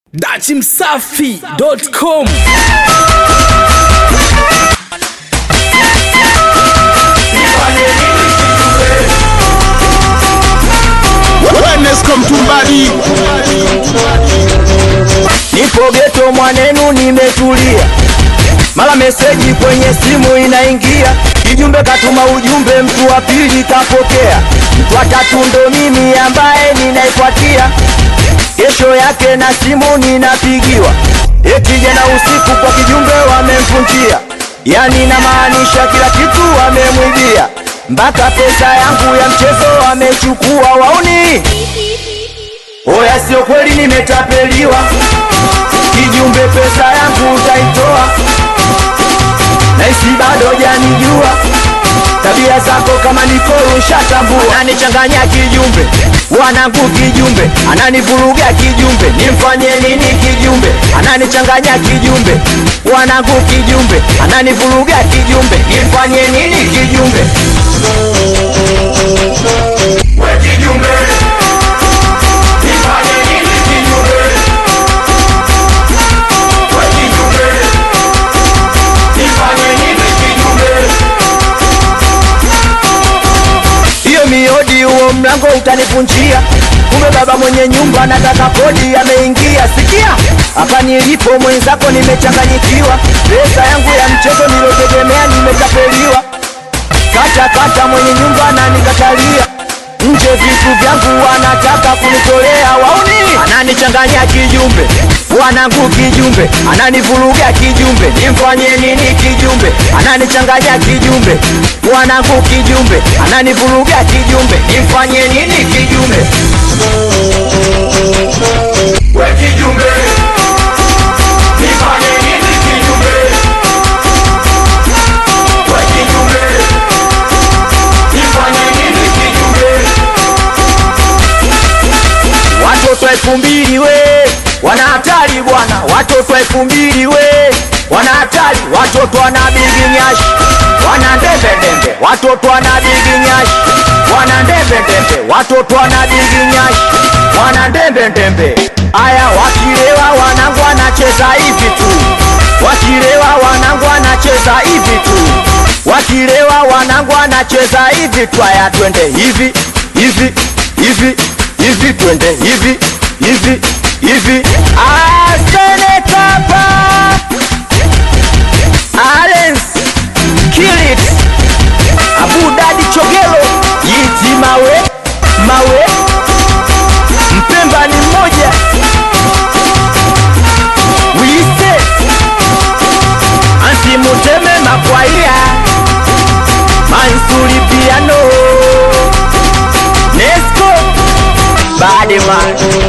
dachimsafi.com Enesco Mtumbadi, Nipo geto mwanenu, nimetulia, mara meseji kwenye simu inaingia, kijumbe katuma ujumbe, mtu wa pili kapokea, mtu wa tatu ndo mimi ambaye ninaifuatia. Kesho yake na simu ninapigiwa, eti jana usiku kwa kijumbe wamemfungia, yani namaanisha kila kitu wamemwibia, mpaka pesa yangu ya mchezo wamechukua. Wauni oya, sio kweli, nimetapeliwa kijumbe pesa yangu utaitoa, naisi bado janijua tabia zako kama nikoro ushatambua. Ananichanganya kijumbe, wanangu kijumbe, ananivuruga kijumbe, nimfanye nini kijumbe? Ananichanganya kijumbe, wanangu kijumbe, ananivuruga kijumbe, nimfanye nini kijumbe? We kijumbe, nifanye nini kijumbe? We kijumbe, nifanye nini kijumbe? hiyo miodi, huo mlango utanipunjia. Kumbe baba mwenye nyumba anataka kodi, ameingia. Sikia hapa nilipo, mwenzako nimechanganyikiwa, pesa yangu ya mchezo nilotegemea nimetapeliwa. Kata kata, mwenye nyumba ananikatalia nje, vitu vyangu wanataka kunitolea. Wauni ananichanganya kijumbe, wanangu kijumbe, ananivuruga kijumbe, nimfanye nini kijumbe? Ananichanganya kijumbe, wanangu kijumbe, ananivuruga kijumbe, nimfanye nini kijumbe? We kijumbe, nifanye nini kijumbe? We kijumbe, nifanye nini kijumbe? Watoto elfu mbili we wana hatari bwana, watoto elfu mbili we wana hatari, watoto wana bigi nyashi, wana ndembe ndembe, watoto wana bigi nyashi, wana ndembe ndembe, watoto wana bigi nyashi, wana ndembe ndembe. Aya, wakilewa wanangu wanacheza hivi tu, wakilewa wanangu wanacheza hivi tu, wakilewa wanangu wanacheza hivi tu. Aya, twende hivi hivi hivi hivi twende hivi hivi hivi asene kapa Alens kill it Abu Dadi Chogelo Yiti mawe mawe Mpemba ni mmoja Wise Anti Muteme Makwaia Mansuri Piano Nesco Bad man